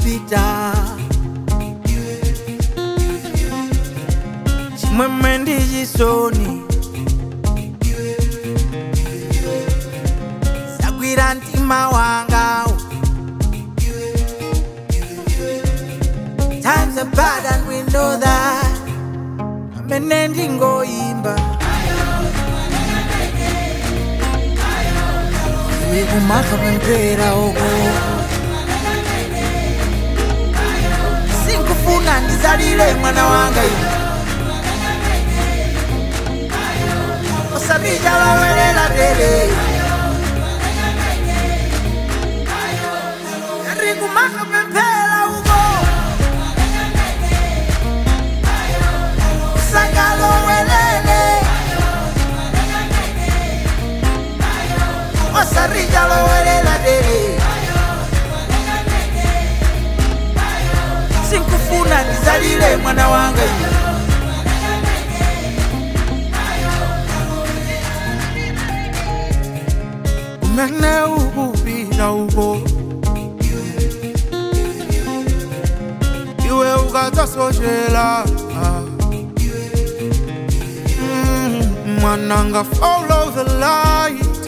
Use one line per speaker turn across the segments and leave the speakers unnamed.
kupita chimwemwe ndi chisoni zagwira mtima wangawo times are bad and we know that amene ndingoyimba iwe kumakapemphera uko sinkufuna ndizalire mwana wanga iwe osabija lowelela dele ndikumakapemphera uko sakalowelele osarija lowelela dele sinkufuna ndizalire mwana wanga iwe umene ukupita uko iwe ukadzasochela Mm, mwananga follow the light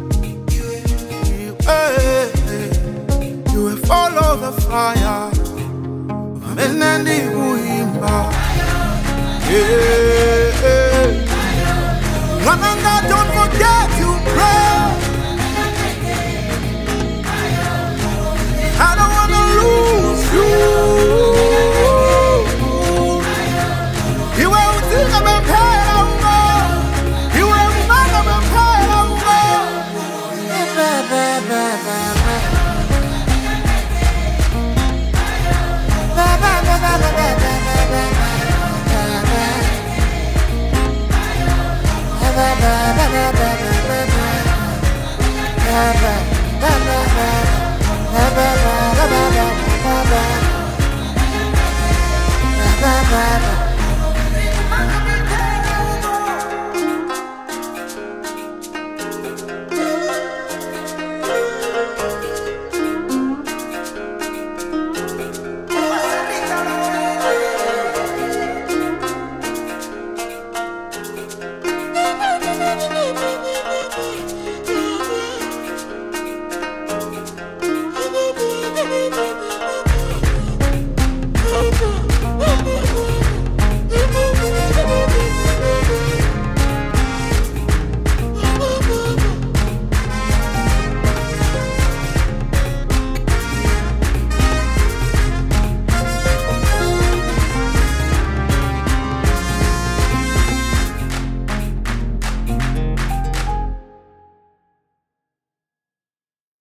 iwe iwe follow the fire amene ndikuyimba yeah.